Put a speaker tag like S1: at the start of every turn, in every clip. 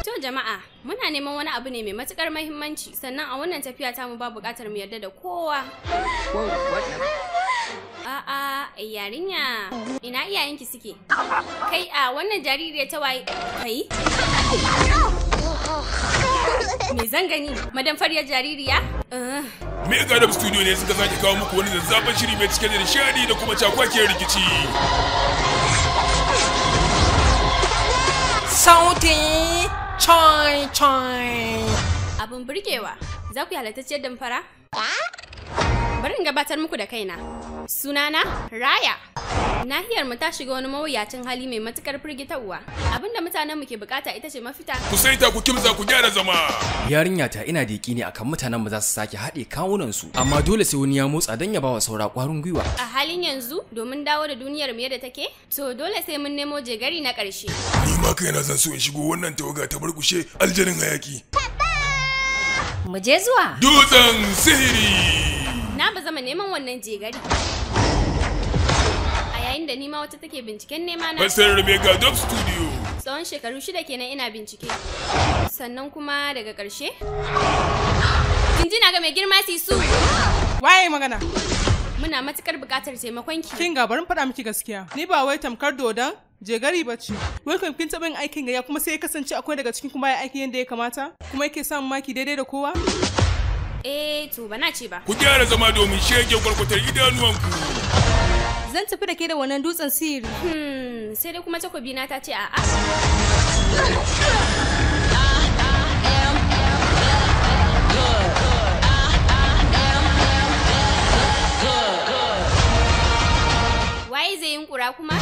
S1: To jama'a, muna neman wani abu ne mai matukar mahimmanci sannan a wannan tafiya ta mu ba buƙatar mu yarda da kowa. A'a, yarinya, ina iyayenki suke? Kai a wannan jaririyar ta waye? Kai? Me zan gani? Madan faryar jaririya? Uh,
S2: Mega Dub Studio ne suka sake kawo muku wani zazzafan shiri mai cike da nishadi da kuma cakwakiyar rikici.
S3: Sauti choi choi.
S1: abin burgewa. Za ku yi halattacciyar damfara? Bari in gabatar muku da kaina. Sunana Raya. Nahiyar mu ta shiga wani mawuyacin hali mai matukar firgitarwa. Abinda mutanen mu ke bukata ita ce mafita.
S2: Ku saita ku kimza ku gyara zama.
S4: Yarinya ta ina da ne akan mutanen mu za su sake haɗe kawunan su amma dole sai wani ya motsa don ya bawa saura ƙwarin gwiwa.
S1: A halin yanzu, domin dawo da duniyar mu yadda take, to dole sai mun nemo jegari na ƙarshe.
S2: Ni ma kaina zan so in shigo wannan tawaga ta barkushe aljanin hayaki.
S5: Mu je zuwa.
S2: Dutsen sihiri.
S1: Na ba zama neman wannan jegari. A yayin da nima wata take binciken nema na
S2: Fassarar Mega Dub Studio.
S1: tsawon shekaru shida kenan ina bincike. Sannan kuma daga ƙarshe. Jinjina ga mai girma sisu.
S6: Waye magana?
S1: Muna matukar buƙatar taimakon ki.
S6: Kin ga barin faɗa miki gaskiya. Ni ba wai tamkar dodon jegari ba ce. Wai kan kin taɓa yin aikin gaya kuma sai ya kasance akwai daga cikin kuma ya aiki yadda ya kamata? Kuma yake samun maki daidai da kowa?
S1: Eh to bana ce ba.
S2: Ku gyara zama domin shege kwarkwatar idanuwanku.
S5: Zan tafi da ke da wannan dutsen sihiri.
S1: Hmm, sai dai kuma takobi na ta ce a'a. Waye zai yin kura kuma?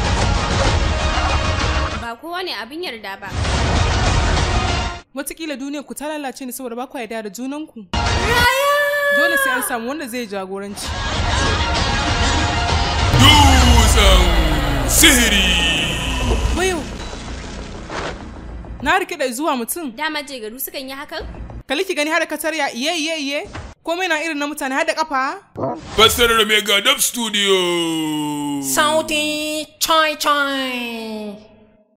S1: Ba kowa ne abin yarda ba.
S6: Wataƙila duniyar ku ta lalace ne saboda ba ku yarda da junanku. Dole sai an samu wanda zai jagoranci.
S2: Dutsen sihiri.
S6: Wayo! Na rike da zuwa mutum.
S1: Dama jegaru sukan yi hakan?
S6: Kali ki gani har ka tarya iye iye iye. Komai na irin na mutane har da kafa.
S2: Fassarar Mega Dub Studio.
S3: Sauti choi choi.